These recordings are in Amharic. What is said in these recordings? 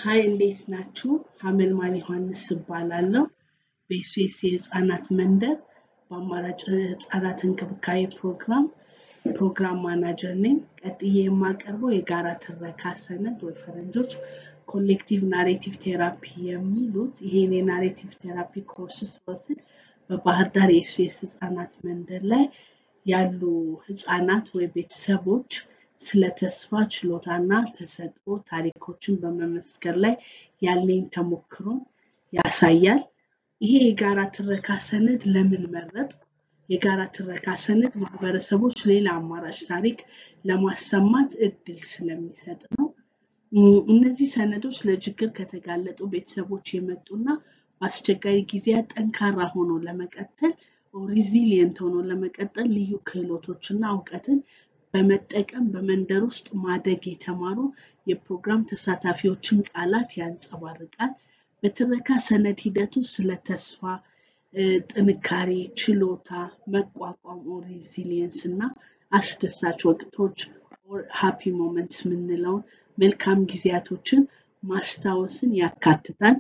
ሀይ እንዴት ናችሁ? ሀመልማል ዮሐንስ እባላለሁ። በኤስኤስ የህፃናት መንደር በአማራጭ ህፃናት እንክብካቤ ፕሮግራም ፕሮግራም ማናጀር ነኝ። ቀጥዬ የማቀርበው የጋራ ትረካ ሰነድ ወይ ፈረንጆች ኮሌክቲቭ ናሬቲቭ ቴራፒ የሚሉት ይሄን የናሬቲቭ ቴራፒ ኮርስ ስወስድ በባህር ዳር የኤስኤስ ህፃናት መንደር ላይ ያሉ ህፃናት ወይ ቤተሰቦች ስለ ተስፋ ችሎታና ተሰጥኦ ታሪኮችን በመመስከር ላይ ያለኝ ተሞክሮ ያሳያል። ይሄ የጋራ ትረካ ሰነድ ለምን መረጥ? የጋራ ትረካ ሰነድ ማህበረሰቦች ሌላ አማራጭ ታሪክ ለማሰማት እድል ስለሚሰጥ ነው። እነዚህ ሰነዶች ለችግር ከተጋለጡ ቤተሰቦች የመጡና በአስቸጋሪ ጊዜያት ጠንካራ ሆኖ ለመቀጠል ሪዚሊየንት ሆኖ ለመቀጠል ልዩ ክህሎቶችና እውቀትን በመጠቀም በመንደር ውስጥ ማደግ የተማሩ የፕሮግራም ተሳታፊዎችን ቃላት ያንጸባርቃል። በትረካ ሰነድ ሂደት ውስጥ ስለ ተስፋ፣ ጥንካሬ፣ ችሎታ፣ መቋቋም ሪዚሊየንስ እና አስደሳች ወቅቶች ሃፒ ሞመንትስ የምንለውን መልካም ጊዜያቶችን ማስታወስን ያካትታል።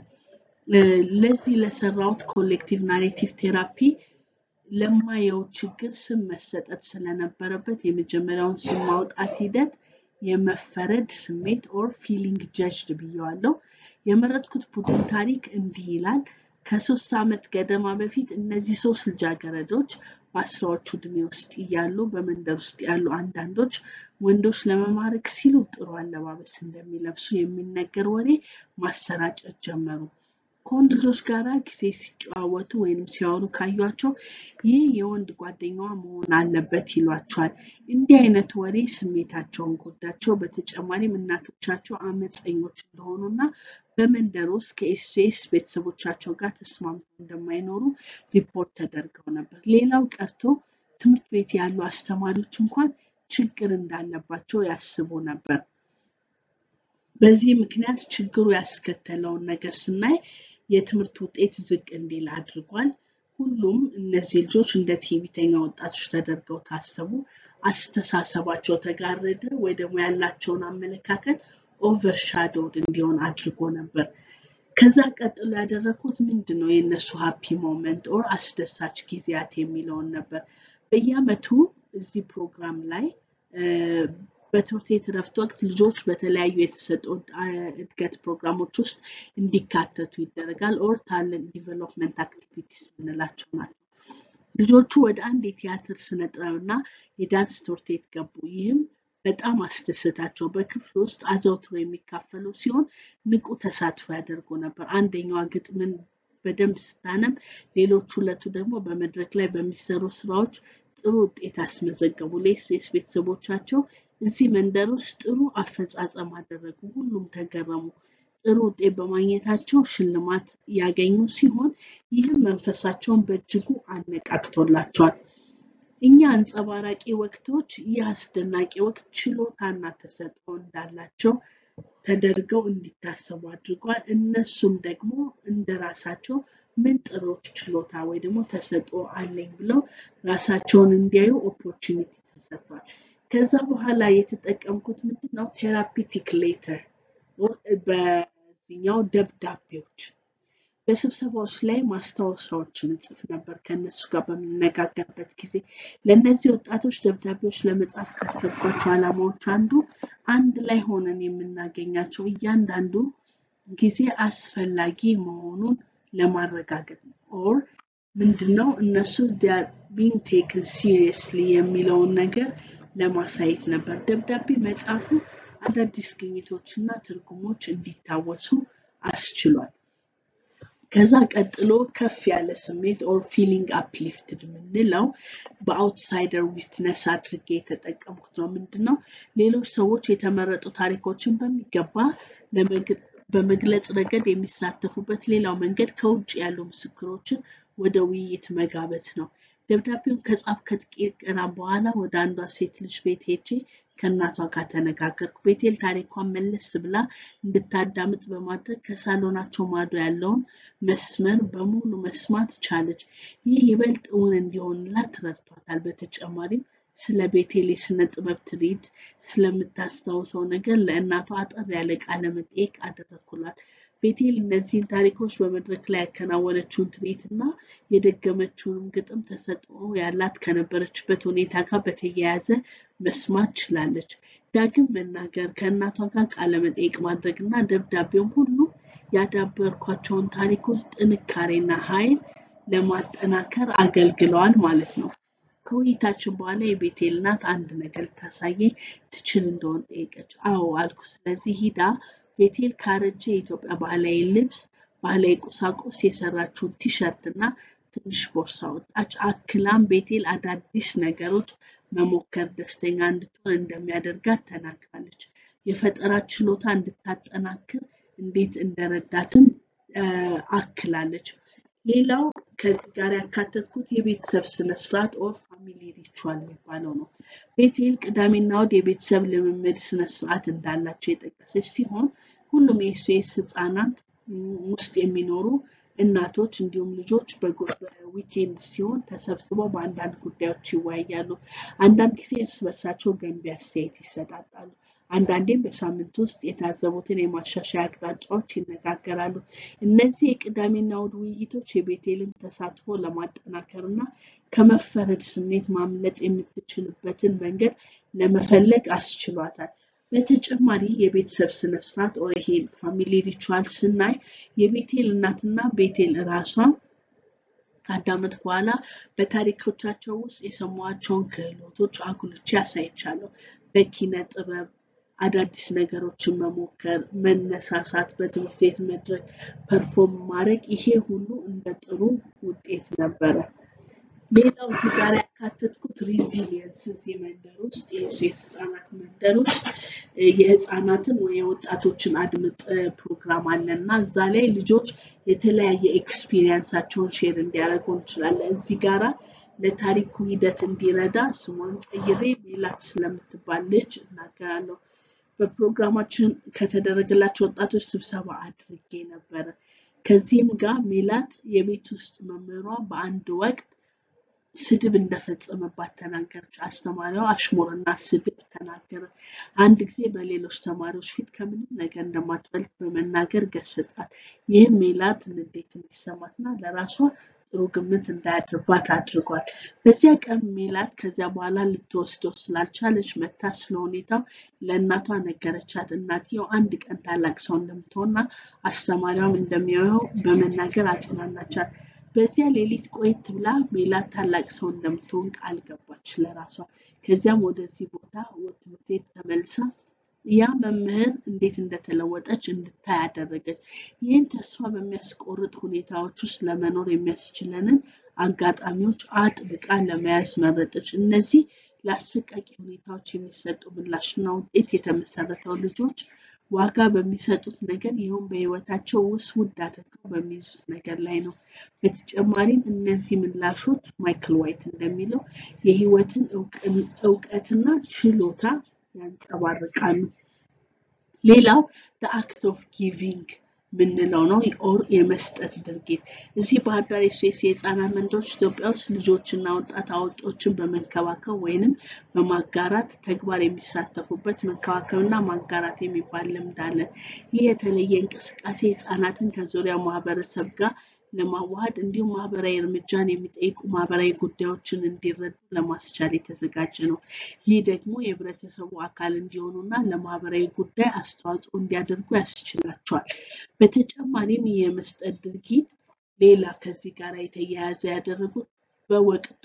ለዚህ ለሰራሁት ኮሌክቲቭ ናሬቲቭ ቴራፒ ለማየው ችግር ስም መሰጠት ስለነበረበት የመጀመሪያውን ስም ማውጣት ሂደት የመፈረድ ስሜት ኦር ፊሊንግ ጀጅድ ብየዋለሁ። የመረጥኩት ቡድን ታሪክ እንዲህ ይላል። ከሶስት ዓመት ገደማ በፊት እነዚህ ሶስት ልጃገረዶች በአስራዎቹ ዕድሜ ውስጥ እያሉ በመንደር ውስጥ ያሉ አንዳንዶች ወንዶች ለመማረክ ሲሉ ጥሩ አለባበስ እንደሚለብሱ የሚነገር ወሬ ማሰራጨት ጀመሩ። ከወንድ ልጆች ጋር ጊዜ ሲጨዋወቱ ወይም ሲያወሩ ካዩቸው ይህ የወንድ ጓደኛዋ መሆን አለበት ይሏቸዋል። እንዲህ አይነት ወሬ ስሜታቸውን ጎዳቸው። በተጨማሪም እናቶቻቸው አመፀኞች እንደሆኑና በመንደር ውስጥ ከኤስኤስ ቤተሰቦቻቸው ጋር ተስማምተው እንደማይኖሩ ሪፖርት ተደርገው ነበር። ሌላው ቀርቶ ትምህርት ቤት ያሉ አስተማሪዎች እንኳን ችግር እንዳለባቸው ያስቡ ነበር። በዚህ ምክንያት ችግሩ ያስከተለውን ነገር ስናይ የትምህርት ውጤት ዝቅ እንዲል አድርጓል። ሁሉም እነዚህ ልጆች እንደ ትዕቢተኛ ወጣቶች ተደርገው ታሰቡ። አስተሳሰባቸው ተጋረደ ወይ ደግሞ ያላቸውን አመለካከት ኦቨርሻዶድ እንዲሆን አድርጎ ነበር። ከዛ ቀጥሎ ያደረኩት ምንድን ነው የእነሱ ሃፒ ሞመንት ኦር አስደሳች ጊዜያት የሚለውን ነበር። በየአመቱ እዚህ ፕሮግራም ላይ በትምህርት ቤት እረፍት ወቅት ልጆች በተለያዩ የተሰጠው እድገት ፕሮግራሞች ውስጥ እንዲካተቱ ይደረጋል። ኦር ታለንት ዲቨሎፕመንት አክቲቪቲስ የምንላቸው ናቸው። ልጆቹ ወደ አንድ የቲያትር ስነ ጥበብና የዳንስ ትምህርት ቤት ገቡ። ይህም በጣም አስደሰታቸው። በክፍል ውስጥ አዘውትሮ የሚካፈሉ ሲሆን ንቁ ተሳትፎ ያደርጉ ነበር። አንደኛዋ ግጥምን በደንብ ስታነብ፣ ሌሎች ሁለቱ ደግሞ በመድረክ ላይ በሚሰሩ ስራዎች ጥሩ ውጤት አስመዘገቡ። ለኤስኤስ ቤተሰቦቻቸው እዚህ መንደር ውስጥ ጥሩ አፈጻጸም አደረጉ። ሁሉም ተገረሙ። ጥሩ ውጤት በማግኘታቸው ሽልማት ያገኙ ሲሆን ይህም መንፈሳቸውን በእጅጉ አነቃቅቶላቸዋል። እኛ አንጸባራቂ ወቅቶች ይህ አስደናቂ ወቅት ችሎታና ተሰጥኦ እንዳላቸው ተደርገው እንዲታሰቡ አድርጓል። እነሱም ደግሞ እንደ ራሳቸው ምን ጥሩ ችሎታ ወይ ደግሞ ተሰጥኦ አለኝ ብለው ራሳቸውን እንዲያዩ ኦፖርቹኒቲ ተሰጥቷል። ከዛ በኋላ የተጠቀምኩት ምንድን ነው ቴራፒቲክ ሌተር በዚህኛው ደብዳቤዎች በስብሰባዎች ላይ ማስታወሻዎችን እጽፍ ነበር ከእነሱ ጋር በምነጋገርበት ጊዜ። ለእነዚህ ወጣቶች ደብዳቤዎች ለመጻፍ ካሰብኳቸው ዓላማዎች አንዱ አንድ ላይ ሆነን የምናገኛቸው እያንዳንዱ ጊዜ አስፈላጊ መሆኑን ለማረጋገጥ ነው። ኦር ምንድነው እነሱ ቢንግ ቴክን ሲሪየስሊ የሚለውን ነገር ለማሳየት ነበር። ደብዳቤ መጻፉ አዳዲስ ግኝቶችና ትርጉሞች እንዲታወሱ አስችሏል። ከዛ ቀጥሎ ከፍ ያለ ስሜት ኦር ፊሊንግ አፕሊፍትድ የምንለው በአውትሳይደር ዊትነስ አድርጌ የተጠቀምኩት ነው። ምንድነው ሌሎች ሰዎች የተመረጡ ታሪኮችን በሚገባ በመግለጽ ረገድ የሚሳተፉበት ሌላው መንገድ ከውጭ ያሉ ምስክሮችን ወደ ውይይት መጋበዝ ነው። ደብዳቤውን ከጻፍ ከጥቂት ቀናት በኋላ ወደ አንዷ ሴት ልጅ ቤት ሄጄ ከእናቷ ጋር ተነጋገርኩ። ቤቴል ታሪኳን መለስ ብላ እንድታዳምጥ በማድረግ ከሳሎናቸው ማዶ ያለውን መስመር በሙሉ መስማት ቻለች። ይህ ይበልጥ እውን እንዲሆንላት ረድቷታል። በተጨማሪም ስለ ቤቴል የስነ ጥበብ ትርኢት ስለምታስታውሰው ነገር ለእናቷ አጠር ያለ ቃለ መጠይቅ አደረኩላት። ቤቴል እነዚህን ታሪኮች በመድረክ ላይ ያከናወነችውን ትርኢት እና የደገመችውንም ግጥም ተሰጥኦ ያላት ከነበረችበት ሁኔታ ጋር በተያያዘ መስማት ችላለች። ዳግም መናገር፣ ከእናቷ ጋር ቃለ መጠይቅ ማድረግ እና ደብዳቤውም ሁሉ ያዳበርኳቸውን ታሪኮች ጥንካሬና ኃይል ለማጠናከር አገልግለዋል ማለት ነው። ከውይይታችን በኋላ የቤቴል እናት አንድ ነገር ልታሳየኝ ትችል እንደሆን ጠየቀች። አዎ አልኩ። ስለዚህ ሂዳ ቤቴል ካረጀ የኢትዮጵያ ባህላዊ ልብስ፣ ባህላዊ ቁሳቁስ የሰራችውን ቲሸርት እና ትንሽ ቦርሳ ወጣች። አክላም ቤቴል አዳዲስ ነገሮች መሞከር ደስተኛ እንድትሆን እንደሚያደርጋት ተናግራለች። የፈጠራ ችሎታ እንድታጠናክር እንዴት እንደረዳትም አክላለች። ሌላው ከዚህ ጋር ያካተትኩት የቤተሰብ ስነስርዓት ኦር ፋሚሊ ሪቹዋል የሚባለው ነው። ቤቴል ቅዳሜና እሑድ የቤተሰብ ልምምድ ስነስርዓት እንዳላቸው የጠቀሰች ሲሆን ሁሉም የኤስኤስ ህጻናት ውስጥ የሚኖሩ እናቶች እንዲሁም ልጆች በዊኬንድ ሲሆን ተሰብስበው በአንዳንድ ጉዳዮች ይወያያሉ። አንዳንድ ጊዜ እርስ በርሳቸው ገንቢ አስተያየት ይሰጣጣሉ። አንዳንዴም በሳምንት ውስጥ የታዘቡትን የማሻሻያ አቅጣጫዎች ይነጋገራሉ። እነዚህ የቅዳሜና እሑድ ውይይቶች የቤቴልን ተሳትፎ ለማጠናከር እና ከመፈረድ ስሜት ማምለጥ የምትችልበትን መንገድ ለመፈለግ አስችሏታል። በተጨማሪ የቤተሰብ ስነስርዓት ኦር ይሄ ፋሚሊ ሪቹዋል ስናይ የቤቴል እናትና ቤቴል ራሷ ከአንድ ዓመት በኋላ በታሪኮቻቸው ውስጥ የሰሟቸውን ክህሎቶች አጉልቼ አሳይቻለሁ። በኪነ ጥበብ አዳዲስ ነገሮችን መሞከር፣ መነሳሳት፣ በትምህርት ቤት መድረክ ፐርፎርም ማድረግ ይሄ ሁሉ እንደ ጥሩ ውጤት ነበረ። ሌላው እዚህ ጋር ያካተትኩት ሪዚሊየንስ እዚህ መንደር ውስጥ የሴት ህጻናት መንደር ውስጥ የህፃናትን ወይ የወጣቶችን አድምጥ ፕሮግራም አለ እና እዛ ላይ ልጆች የተለያየ ኤክስፒሪየንሳቸውን ሼር እንዲያደርጉ እንችላለን። እዚህ ጋራ ለታሪኩ ሂደት እንዲረዳ ስሟን ቀይሬ ሜላት ስለምትባል ልጅ እናገራለሁ። በፕሮግራማችን ከተደረገላቸው ወጣቶች ስብሰባ አድርጌ ነበረ። ከዚህም ጋር ሜላት የቤት ውስጥ መምህሯ በአንድ ወቅት ስድብ እንደፈጸመባት ተናገረች። አስተማሪዋ አሽሙርና ስድብ ተናገረ። አንድ ጊዜ በሌሎች ተማሪዎች ፊት ከምንም ነገር እንደማትበልጥ በመናገር ገሰጻት። ይህም ሜላት ንዴት እንዲሰማትና ለራሷ ጥሩ ግምት እንዳያድርባት አድርጓል። በዚያ ቀን ሜላት ከዚያ በኋላ ልትወስደው ስላልቻለች መታ ስለ ሁኔታው ለእናቷ ነገረቻት። እናትየው አንድ ቀን ታላቅ ሰው እንደምትሆንና አስተማሪዋም እንደሚያየው በመናገር አጽናናቻት። በዚያ ሌሊት ቆየት ብላ ሜላት ታላቅ ሰው እንደምትሆን ቃል ገባች ለራሷ። ከዚያም ወደዚህ ቦታ ትምህርት ቤት ተመልሳ ያ መምህር እንዴት እንደተለወጠች እንድታይ አደረገች። ይህን ተስፋ በሚያስቆርጥ ሁኔታዎች ውስጥ ለመኖር የሚያስችለንን አጋጣሚዎች አጥብቃ ለመያዝ መረጠች። እነዚህ ለአሰቃቂ ሁኔታዎች የሚሰጡ ምላሽና ውጤት የተመሰረተው ልጆች ዋጋ በሚሰጡት ነገር ይኸውም በህይወታቸው ውስጥ ውድ አድርገው በሚይዙት ነገር ላይ ነው። በተጨማሪም እነዚህ ምላሾች ማይክል ዋይት እንደሚለው የህይወትን እውቀትና ችሎታ ያንጸባርቃሉ። ሌላው አክት ኦፍ ጊቪንግ ምንለው ነው ኦር የመስጠት ድርጊት። እዚህ ባህር ዳር የሱስ የህፃናት መንደሮች ኢትዮጵያ ውስጥ ልጆችና ወጣት አዋቂዎችን በመንከባከብ ወይንም በማጋራት ተግባር የሚሳተፉበት መንከባከብና ማጋራት የሚባል ልምድ አለ። ይህ የተለየ እንቅስቃሴ ህፃናትን ከዙሪያ ማህበረሰብ ጋር ለማዋሃድ እንዲሁም ማህበራዊ እርምጃን የሚጠይቁ ማህበራዊ ጉዳዮችን እንዲረዱ ለማስቻል የተዘጋጀ ነው። ይህ ደግሞ የህብረተሰቡ አካል እንዲሆኑና ለማህበራዊ ጉዳይ አስተዋጽኦ እንዲያደርጉ ያስችላቸዋል። በተጨማሪም ይህ የመስጠት ድርጊት ሌላ ከዚህ ጋር የተያያዘ ያደረጉት በወቅቱ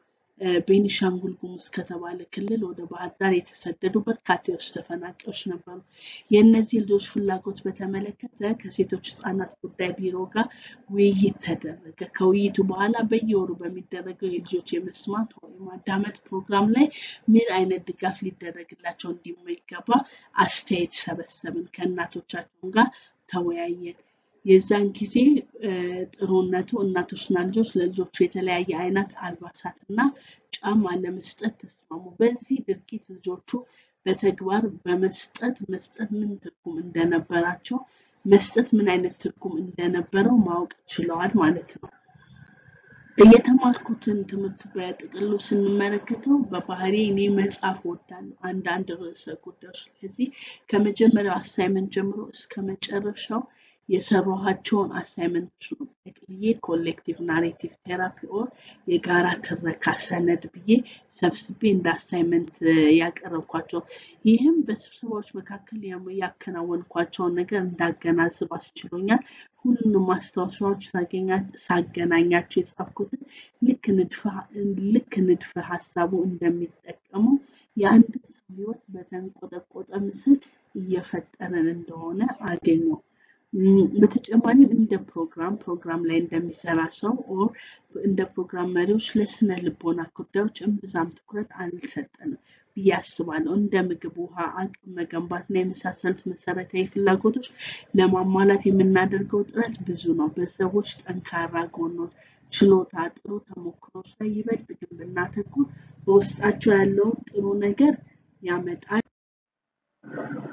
ቤኒሻንጉል ጉሙዝ ከተባለ ክልል ወደ ባህር ዳር የተሰደዱ በርካታ የውስጥ ተፈናቃዮች ነበሩ። የእነዚህ ልጆች ፍላጎት በተመለከተ ከሴቶች ህፃናት ጉዳይ ቢሮ ጋር ውይይት ተደረገ። ከውይይቱ በኋላ በየወሩ በሚደረገው የልጆች የመስማት ወይም ማዳመጥ ፕሮግራም ላይ ምን አይነት ድጋፍ ሊደረግላቸው እንደሚገባ አስተያየት ሰበሰብን። ከእናቶቻቸው ጋር ተወያየን። የዛን ጊዜ ጥሩነቱ እናቶችና ልጆች ለልጆቹ የተለያየ አይነት አልባሳት እና ጫማ ለመስጠት ተስማሙ። በዚህ ድርጊት ልጆቹ በተግባር በመስጠት መስጠት ምን ትርጉም እንደነበራቸው መስጠት ምን አይነት ትርጉም እንደነበረው ማወቅ ችለዋል ማለት ነው። እየተማርኩትን ትምህርት በጥቅሉ ስንመለከተው በባህሪ እኔ መጽሐፍ እወዳለሁ አንዳንድ ርዕሰ ጉዳዮች ስለዚህ ከመጀመሪያው አሳይመንት ጀምሮ እስከ መጨረሻው የሰራኋቸውን አሳይመንት ነው ጠቅልዬ ኮሌክቲቭ ናሬቲቭ ቴራፒ ኦር የጋራ ትረካ ሰነድ ብዬ ሰብስቤ እንደ አሳይመንት ያቀረብኳቸው ይህም በስብሰባዎች መካከል ያም- ያከናወንኳቸውን ነገር እንዳገናዝብ አስችሎኛል። ሁሉንም ማስታወሻዎች ሳገኛ- ሳገናኛቸው የጻፍኩትን ልክ ንድፈ ልክ ንድፈ ሀሳቡ እንደሚጠቀሙ የአንድ ሰው ህይወት በተንቆጠቆጠ ምስል እየፈጠረን እንደሆነ አገኘው። ም፣ በተጨማሪም እንደ ፕሮግራም ፕሮግራም ላይ እንደሚሰራ ሰው ኦር እንደ ፕሮግራም መሪዎች ለስነ ልቦና ጉዳዮች እምብዛም ትኩረት አልሰጠንም ብዬ አስባለሁ። እንደ ምግብ፣ ውሃ፣ አቅም መገንባትና የመሳሰሉት መሰረታዊ ፍላጎቶች ለማሟላት የምናደርገው ጥረት ብዙ ነው። በሰዎች ጠንካራ ጎኖች፣ ችሎታ፣ ጥሩ ተሞክሮች ላይ ይበልጥ ግን ብናተኩር በውስጣቸው ያለውን ጥሩ ነገር ያመጣል